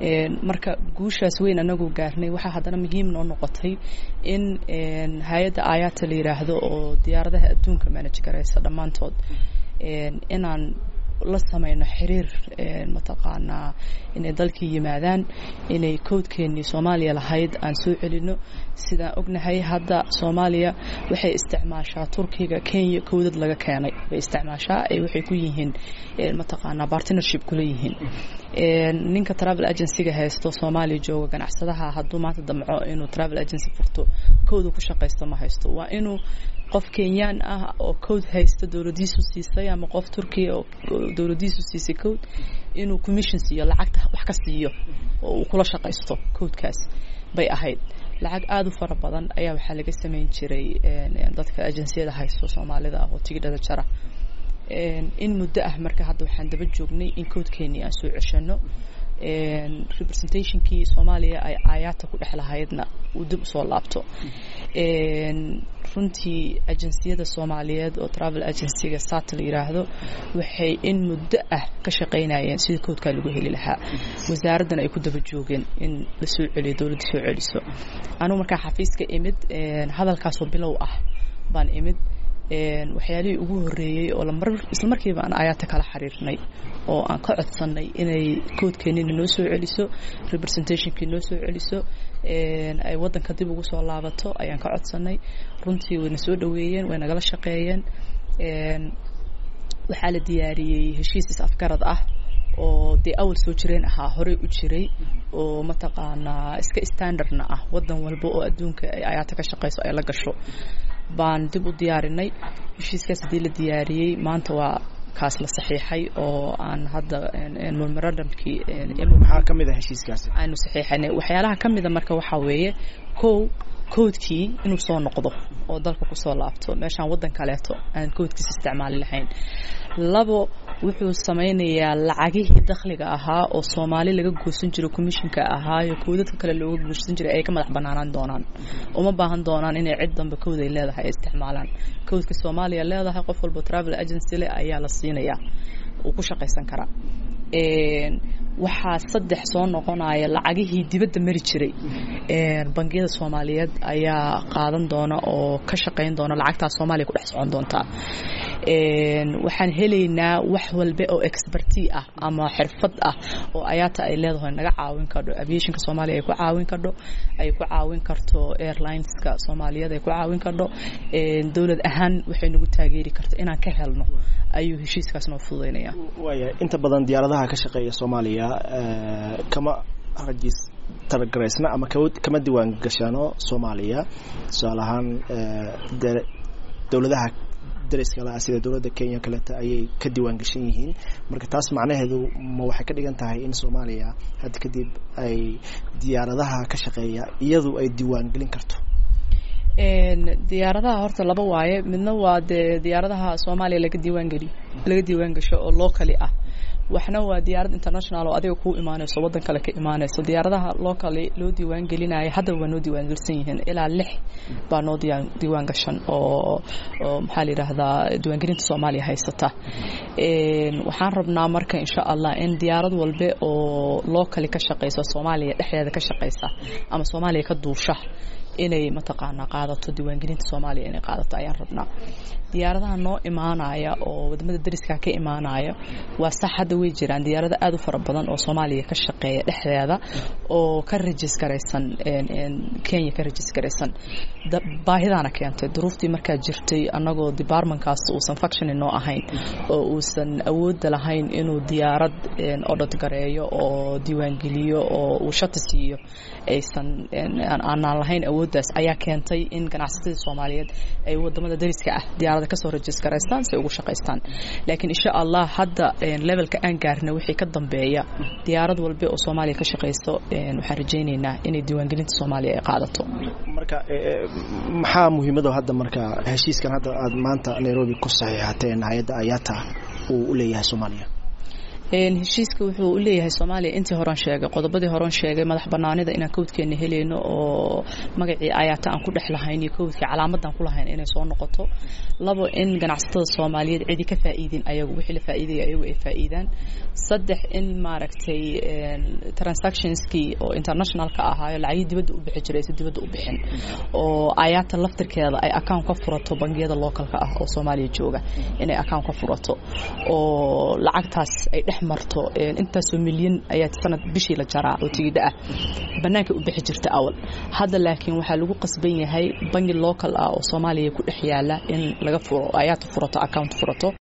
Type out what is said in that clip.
marka guushaas weyn anagu gaarnay waxaa haddana muhiim noo noqotay in hay-adda ayaata la yidhaahdo oo diyaaradaha adduunka manage garaysa dhammaantood inaan la sameyno xiriir mataqaanaa inay dalkii yimaadaan inay cowdkeenii soomaaliya lahayd aan soo celino sidaan ognahay hadda soomaaliya waxay isticmaashaa turkiga kenya cowdad laga keenay bay isticmaashaa ay waxay ku yihiin mataqaanaa partnership kula yihiin ninka travel agencyga haysto soomaaliya jooga ganacsadaha hadduu maanta damco inuu travel agency furto cowda ku shaqaysto ma haysto waa inuu qof kenyaan ah oo cowd haysta dowladiisu siisay ama qof turkiya oo dowladiisu siisay cowd inuu commission siiyo lacagta wax ka siiyo oo uu kula shaqaysto cowdkaas bay ahayd lacag aada u fara badan ayaa waxaa laga sameyn jiray dadka agenciyada haysto soomaalida ah oo tigidhada jara in muddo ah marka hadda waxaan daba joognay in cowdkeenii aan soo ceshano representationkii soomaaliya ay aayaata ku dhex lahaydna uu dib usoo laabto runtii agenciyada soomaaliyeed oo travel agencyga sata la yiraahdo waxay in muddo ah ka shaqaynayeen sidii cowdkaa lagu heli lahaa wasaaraddan ay ku daba joogeen in la soo celiyo dowladda soo celiso anugu markaa xafiiska imid hadalkaasoo bilow ah baan imid waxyaalihii ugu horeeyey oo lamar isla markiiba aan ayaata kala xiriirnay oo aan ka codsannay inay cowdkeenina noo soo celiso representationkii noo soo celiso ay waddanka dib ugu soo laabato ayaan ka codsannay runtii wayna soo dhoweeyeen way nagala shaqeeyeen waxaa la diyaariyey heshiis is afgarad ah oo dee awal soo jireen ahaa horey u jiray oo mataqaanaa iska standardna ah waddan walba oo adduunka ay ayaata ka shaqeyso ay la gasho baan dib u diyaarinay heshiiskaas haddii la diyaariyey maanta waa kaas la saxiixay oo aan hadda memorandumkii maxaa ka mid a heshiiskaasi aanu saxiixanay waxyaalaha ka mida marka waxaa weeye kow cowdkii inuu soo noqdo oo dalka kusoo laabto meeshaan waddan kaleeto aan cowdkiisa isticmaali lahayn labo wuxuu sameynayaa lacagihii dakhliga ahaa oo soomaali laga goosan jiro commissionka ahaayo cowdadka kale looga goosan jiray ay ka madax banaanaan doonaan uma baahan doonaan inay cid danbe cowd ay leedahay ay isticmaalaan cowdka soomaaliya leedahay qof walba travel agency leh ayaa la siinayaa uu ku shaqaysan karaa waxaa saddex soo noqonaya lacagihii dibadda mari jiray bangiyada soomaaliyeed ayaa qaadan doona oo ka shaqayn doona lacagtaas soomaaliya ku dhex socon doontaa waxaan helaynaa wax walba oo experti ah ama xirfad ah oo ayaata ay leedahay naga caawin kardho aviationka soomaaliya ay ku caawin kardho ay ku caawin karto airlineska soomaaliyeed ay ku caawin kardho dowlad ahaan waxay nagu taageeri karto inaan ka helno ayuu heshiiskaas noo fududeynaya waaya inta badan diyaaradaha ka shaqeeya soomaaliya kama rajistargaraysna ama kama diwaan gashano soomaaliya tusaale ahaan dowladaha dariskala sida dowladda kenya kaleeta ayay ka diwaan gashan yihiin marka taas macnaheedu ma waxay ka dhigan tahay in soomaaliya hadda kadib ay diyaaradaha ka shaqeeya iyadu ay diwaan gelin karto diyaaradaha horta laba waaye midna waa dee diyaaradaha soomaaliya laga diiwaan geliyo laga diiwaan gasho oo locally ah waxna waa diyaarad international oo adiga kuu imaanayso waddan kale ka imaanayso diyaaradaha locally loo diiwaan gelinaya haddaba waa noo diiwaan gelsan yihiin ilaa lix baa noo diiwaan diiwaan gashan oo oo maxaa la yidhaahdaa diiwaangelinta soomaaliya haysata waxaan rabnaa marka insha allah in diyaarad walbe oo locally ka shaqeysa soomaaliya dhexdeeda ka shaqeysa ama soomaaliya ka duusha inay mataqaanaa qaadato diiwaangelinta soomaaliya inay qaadato ayaan rabnaa diyaaradaha noo imaanaya oo wadamada dariska ka imaanaya waa sax hadda way jiraan diyaarado aada u fara badan oo soomaaliya ka shaqeeya dhexdeeda oo ka rajisgaraysan kenya ka rajisgaraysan baahidaana keentay duruuftii markaa jirtay annagoo departmentkaas uusan functioning noo ahayn oo uusan awoodda lahayn inuu diyaarad odhod gareeyo oo diiwaangeliyo oo uu shati siiyo aysan aanaan lahayn awooddaas ayaa keentay in ganacsatada soomaaliyeed ay wadamada dariska ah diyaarada kasoo rajisgaraystaan si ay ugu shaqaystaan laakiin insha allah hadda levelka aan gaarna wixii ka dambeeya diyaarad walbe oo soomaaliya ka shaqayso waxaan rajaynaynaa inay diiwaangelinta soomaaliya ay qaadato marka maxaa muhiimado hadda marka heshiiskan hadda aad maanta nairobi ku saxiixateen hay-adda ayata uu u leeyahay soomaaliya heshiiska wuxuu u leeyahay soomaaliya intii horan sheegay qodobadii horan sheegay madax banaanida inaan kowdkeena helayno oo magacii ayaata aan ku dhex lahayn iyo kowdkii calaamadan ku lahayn inay soo noqoto labo in ganacsatada soomaaliyeed cidi ka faa'iidin ayagu wixii la faa'iidaya ayagu ay faa'iidaan saddex in maaragtay transactionskii oo internationalka ahaayo lacagii dibadda u bixi jiray si dibadda u bixin oo ayaata laftirkeeda ay account ka furato bangiyada localka ah oo soomaaliya jooga inay account ka furato oo lacagtaas ay dhex marto intaasoo milyan ayaa sanad bishii la jaraa oo tigidha ah banaanka u bixi jirta awal hadda laakiin waxaa lagu qasban yahay bangi local ah oo soomaaliya ku dhex yaala in laga furo ayaata furato account furato